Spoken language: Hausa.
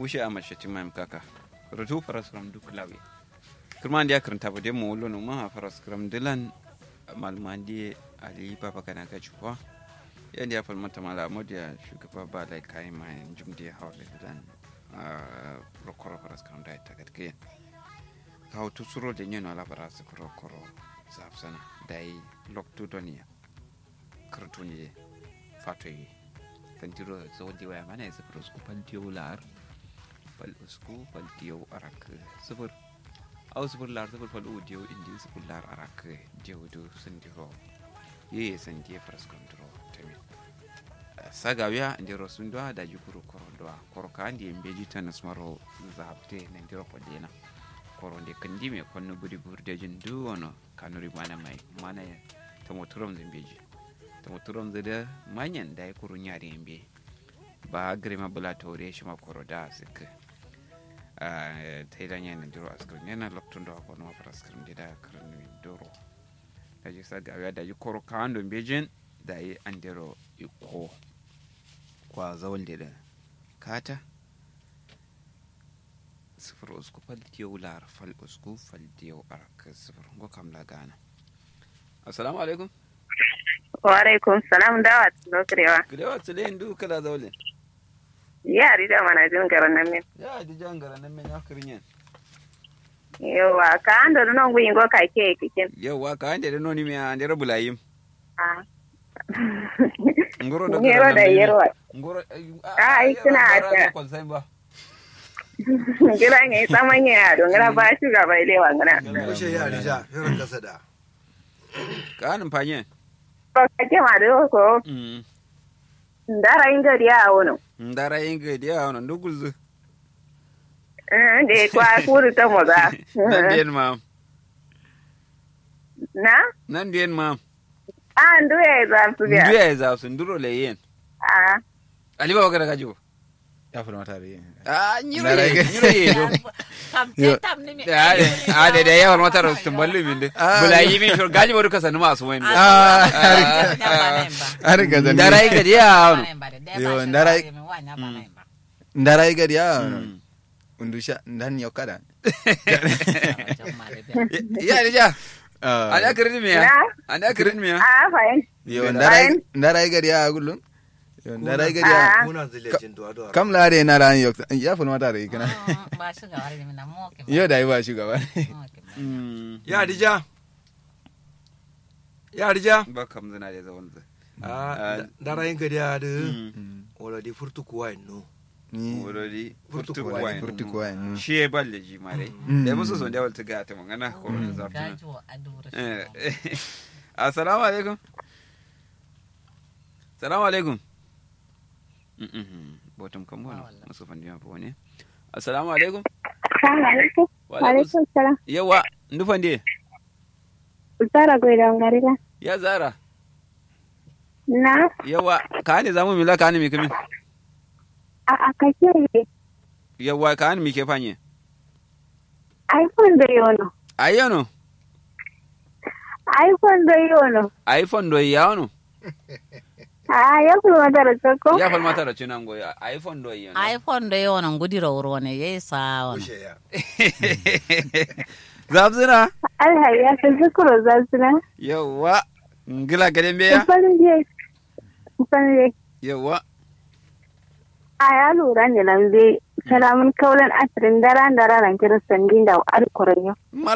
bushe a mace timam kaka rutu faras kram duk lawe kurman dia karanta ba demo wolo no ma faras kram dilan malmandi ali papa kana ka chuwa yan dia fal mata mala modiya shugaba ba lai kai ma jumdi hawle dilan rokoro faras kram da ta gatke kawo tusuro da nyeno ala faras koro koro zapsana dai loktu doniya kartuni fatoyi tantiro zawadi waya mana ya sifir usku faltiyo lar fal usku faltiyo arak sifir au sifir lar sifir fal udiyo indi sifir lar arak jewdo sandiro ye sandie fras kontro temi saga wiya ndiro sundwa da jukuru korondwa koro kandi embeji tanas maro zapte na ndiro podena koro nde kandi me konno buri burde jin du wono kanuri mana mai mana ya tamo turom zembeji tamo turom zede manyan da ya kuru nyari embe ba grima bula tore shi ma koro da sik ta yi danya na duro askirin yana loktun da wako nuwa faraskirin da da karin duro da ji sa gawa da ji koro kawan don bejin da yi an dero iko kwa zawon da kata sifir usku fal tiyo lar fal usku fal tiyo arak sifir ngo kam la gana assalamu alaikum wa alaikum salam dawa tuno kirewa kirewa tsile ndu kala zawle ya rida mana jin garan nan min ya di jangara nan men yakirin yan yawa ka ando no ngu ingo ka ke kikin yawa ka ande da noni mi ande rabulayim ah ngoro da ngero da yerwa ngoro Ah, ai, suna ta. kon sai ba ngira nge samanya ya do ngira ba shi ga bai lewa ngana Kushe ya rija, yaran kasa da. ka anin fanye ko ka ke ma do ko mm ndara inga dia wono ndara inga dia ono ndugulzu eh de kwa kuru ta moza nan den ma na nan den ma ah ndu ya za su biya nduya za su nduro le yen ah ali ba wakara kajo ya fi mata da yin ah nyiro Ndara ye inga- nyiro ye do Yo. ade ade da yawan mata ro tumballu min de Ah. bulayi min shor gaji bodu kasa numa su wende Ah, har ga zan ndara inga dia ono Yo, ndara- ndara yi gari ya undusha ndani ya kada ya rija ani akirin miya na ani akirin miya ah fine yo ndara yi- ndara yi gari ya gullum yo ndara yi gari ya Ah. Muna zilejin duwa duwa. kam la de na ran yo ya fi mata da yi kana yo da yi ba shugaba Mm. Ya rija. Ya rija. ba kam zina da zawon zai Ah, dara yin gari ya da. Mm. Wala di furtu kuwa no. ni wurori Furtu furtu kuwa, kuwa furtu kuwa yin. shi ya balle ji ma dai Mm. da musu son da walta ga ta magana ko da zafi Eh, eh. assalamu alaikum assalamu alaikum Mm, mm, botum kam wala musu fandi ma bone assalamu alaikum assalamu alaikum wa wa alaikum salam yawa ndu fandi Zara goida ngarila ya zara na yawa ka ne zamu mila ka ne mi kamin a a kake ne yawa ka ne mi ke fanye iphone da yono ayyano iphone da yono iphone do yawno a ya kuma da ko ya fal mata da cinan go iphone do yawno iphone da yawan gudira wurwane ya yi sa wani Kushe ya. zabzina Allah ya fi zikuro za su na yawa ngila gaden beya kufarin je kufarin je yawa a ya lura ne nan zai salamun kaulan asirin dara dara ran kiristan dinda wa alkurin yau